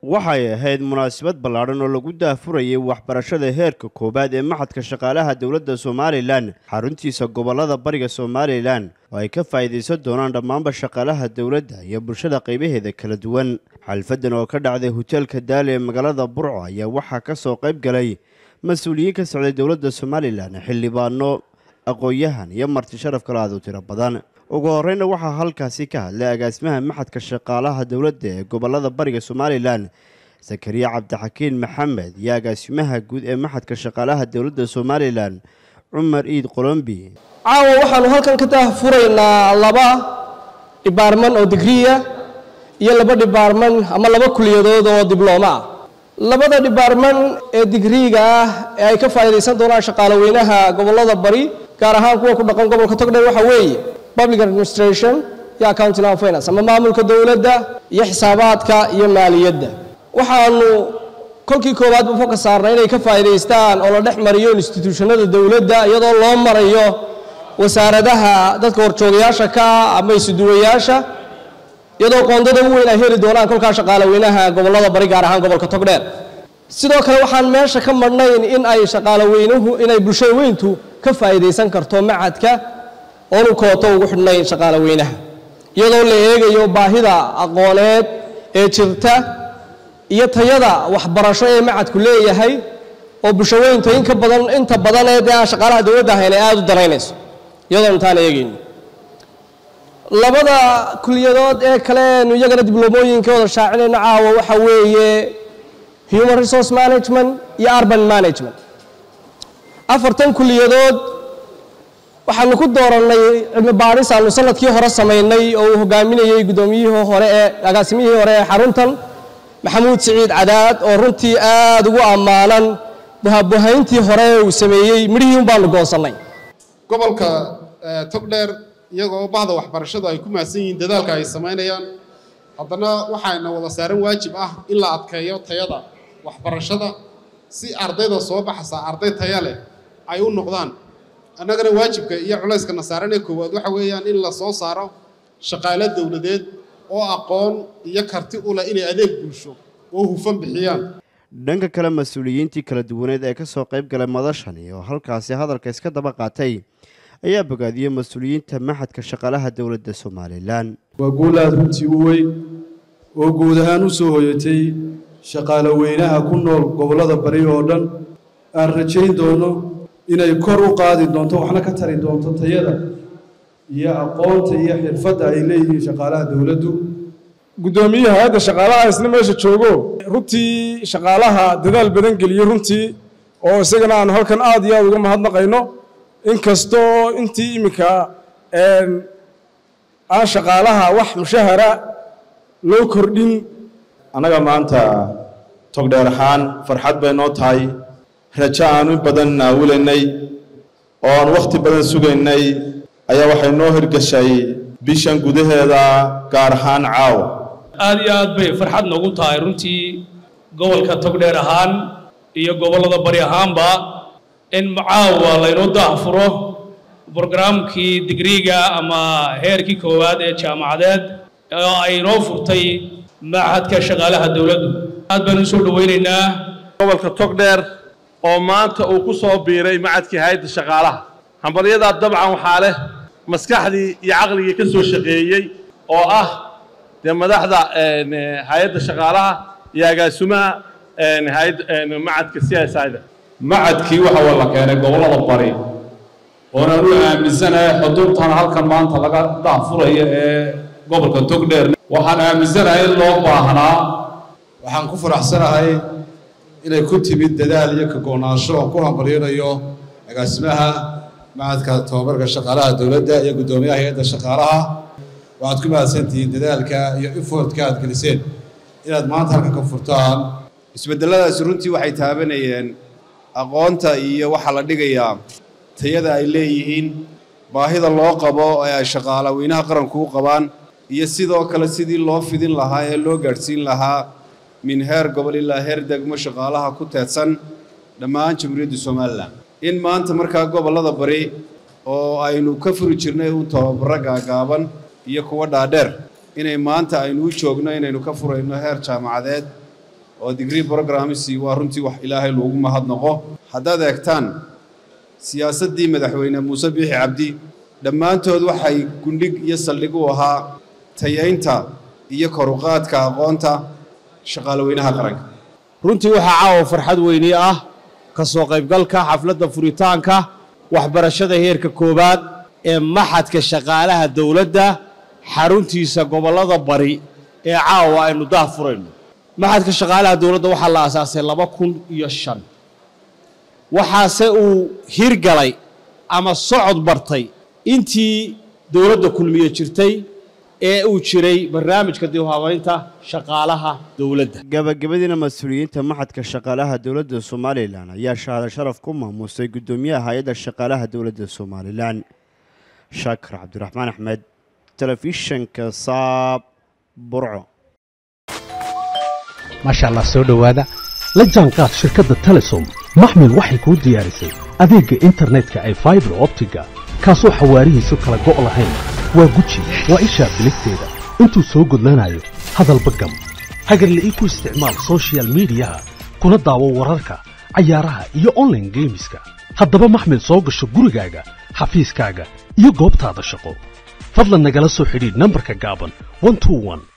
waxay ahayd munaasabad ballaadhan oo lagu daahfurayay waxbarashada heerka koowaad ee maxadka shaqaalaha dowladda somalilan xaruntiisa gobollada bariga somalilan oo ay ka faa'iidaysan doonaan dhammaanba shaqaalaha dowladda iyo bulshada qaybaheeda kala duwan xalfadan oo ka dhacday hoteelka daali ee magaalada burco ayaa waxaa ka soo qayb galay mas-uuliyiin ka socday dowladda somalilan xildhibaano aqoon-yahan iyo marti sharaf kale aad u tiro badan ugu horeyna waxaa halkaasi ka hadlay agaasimaha maxadka shaqaalaha dowladda ee gobollada bariga somalilan zakariya cabdixakiin maxamed iyo agaasimaha guud ee maxadka shaqaalaha dowladda somalilan cumar iid qolombi caawa waxaanu halkan ka daahfuraynaa laba dhibaarman oo digriya iyo laba dhibaarman ama laba kuliyadood oo diblooma ah labada dhibaarman ee digriiga ah ee ay ka faa'iidaysan doonaan shaqaalaweynaha gobollada bari gaar ahaan kuwa ku dhaqan gobolka togdheer waxaa weeye public administration iyo accounting and finance ama maamulka dowladda iyo xisaabaadka iyo maaliyadda waxaanu kolkii koowaadba foka saarnay inay ka faa'iidaystaan oo la dhex mariyo institutionada dowladda iyadoo loo marayo wasaaradaha dadka horjoogayaasha ka ah ama isuduwayaasha iyadoo qoondada u weyn ay heli doonaan kolkaa shaqaalaweynaha gobollada bari gaar ahaan gobolka togdheer sidoo kale waxaan meesha ka madhnayn in ay shaqaalaweynuhu inay bulshada weyntu ka faa'iidaysan karto macadka oonu kooto ugu xidhnayn shaqaalaweynaha iyadoo la eegayo baahida aqooneed ee jirta iyo tayada waxbarasho ee macadku leeyahay oo bulshaweynta in ka badan inta badan ee dee aan shaqaalaha dowladda ahayn ay aada u daraynayso iyadoo intaan eegayno labada kuliyadood ee kale eenu iyagana dibloomooyinka wada shaacinayno caawa waxa weeye human resource management iyo urban management afartan kuliyadood waxaanu ku doorannay cilmi baadhis aanu sanadkii hore samaynay oo uu hogaaminayey guddoomiyihii hore ee agaasimihii hore ee xaruntan maxamuud siciid cadaad oo runtii aada ugu ammaanan buhabuhayntii hore uu sameeyey midhihii un baanu goonsannay gobolka togdheer iyagoo bahda waxbarashadu ay ku mahadsan yihiin dadaalka ay samaynayaan haddana waxaana wada saaran waajib ah in la adkeeyo tayada waxbarashada si ardayda soo baxaysa arday taya leh ay u noqdaan annagana waajibka iyo culayskana saaran ee koowaad waxa weeyaan in la soo saaro shaqaalo dowladeed oo aqoon iyo karti u leh inay adeeg bulsho oo hufan bixiyaan dhanka kale mas-uuliyiintii kala duwaneed ee ka soo qayb galay madashani oo halkaasi hadalka iska daba qaatay ayaa bogaadiyey mas-uuliyiinta maxadka shaqaalaha dowladda somalilan waa guul aada runtii u weyn oo guud ahaan u soo hoyatay shaqaaloweynaha ku nool gobollada bari oo dhan aan rajayn doono inay kor u qaadi doonto waxna ka tari doonto tayada iyo aqoonta iyo xirfadda ay leeyihiin shaqaalaha dowladdu guddoomiye hay-adda shaqaalaha isna meesha joogo runtii shaqaalaha dadaal badan geliyey runtii oo isagana aanu halkan aada iyo aada uga mahadnaqayno inkastoo intii iminka aan shaqaalaha wax mushahara loo kordhin annaga maanta togdheer ahaan farxad bay noo tahay rajo aan in badan naawulaynay oo aan wakhti badan sugaynay ayaa waxay noo hirgashay bishan gudaheeda gaar ahaan caawa aad iyo aad bay farxad noogu tahay runtii gobolka togdheer ahaan iyo gobollada bari ahaanba in caawa laynoo daahfuro brograamkii digriiga ama heerkii koowaad ee jaamacadeed oo ay noo furtay maxadka shaqaalaha dowladdu aad baan u soo dhowaynaynaa gobolka togdheer oo maanta uu ku soo biiray macadkii hay-adda shaqaalaha hambalyadaa dabcan waxaa leh maskaxdii iyo caqligii ka soo shaqeeyey oo ah dee madaxda hay-adda shaqaalaha iyo agaasimaha macadka c s ida macadkii waxa waa la keenay gobollada bari oonaan u aaminsanahay xuduurtan halkan maanta laga daahfuraya ee gobolka togdheer waxaan aaminsanahay in loo baahnaa waxaan ku faraxsanahay inay ku timid dadaal iyo kagoonaansho oon ku hambalyanayo agaasimaha macadka tababarka shaqaalaha dowladda iyo guddoomiyaha hay-adda shaqaalaha waxaad ku mahadsantihiin dadaalka iyo efortka aad geliseen inaad maanta halkan ka furtaan isbedeladaasi runtii waxay taabanayeen aqoonta iyo waxaa la dhigayaa tayada ay leeyihiin baahida loo qabo ee ay shaqaalaweynaha qaranku u qabaan iyo sidoo kale sidii loo fidin lahaa ee loo gaadhsiin lahaa min heer gobol ilaa heer degmo shaqaalaha ku teedsan dhammaan jamhuuriyadda somalilan in maanta markaa gobollada bari oo aynu ka furi jirnay u tababaro gaagaaban iyo kuwa dhaadheer inay maanta aynu u joogno inaynu ka furayno heer jaamacadeed oo degree programmisi waa runtii wax ilaahay loogu mahadnaqo haddaad eegtaan siyaasaddii madaxweyne muuse biixi cabdi dhammaantood waxay gundhig iyo saldhig u ahaa tayaynta iyo koruqaadka aqoonta shaqaalaweynaha qaranka runtii waxaa caawa farxad weyni ah ka soo qaybgalka xafladda furitaanka waxbarashada heerka koowaad ee maxadka shaqaalaha dowladda xaruntiisa gobollada bari ee caawa aynu daah furayno maxadka shaqaalaha dowladda waxaa la aasaasay laba kun iyo shan waxaase uu hirgalay ama socod bartay intii dowladda kulmiye jirtay ee uu jiray barnaamijka dib u habaynta shaqaalaha dowladda gabagabadiina mas-uuliyiinta maxadka shaqaalaha dowladda somalilan ayaa shahaado sharaf ku maamuusay guddoomiyaha hay-adda shaqaalaha dowladda somalilan shaakir cabdiraxmaan axmed telefishanka saab burco maasha allah soo dhowaada la jaanqaad shirkadda telesom maxmil waxay kuu diyaarisay adeegga internetka ay faibar optiga kaasoo xawaarihiisu kala go' lahayn waa guji waa ishaa biligteeda intuu soo gudlanayo hadalba gam hagarla'ii ku isticmaal sochial midiyaha kuna daawo wararka cayaaraha iyo onlaine geemiska haddaba maxmil soo gasho gurigaaga xafiiskaaga iyo goobtaada shaqo fadlan nagala soo xidhiidh nambarka gaaban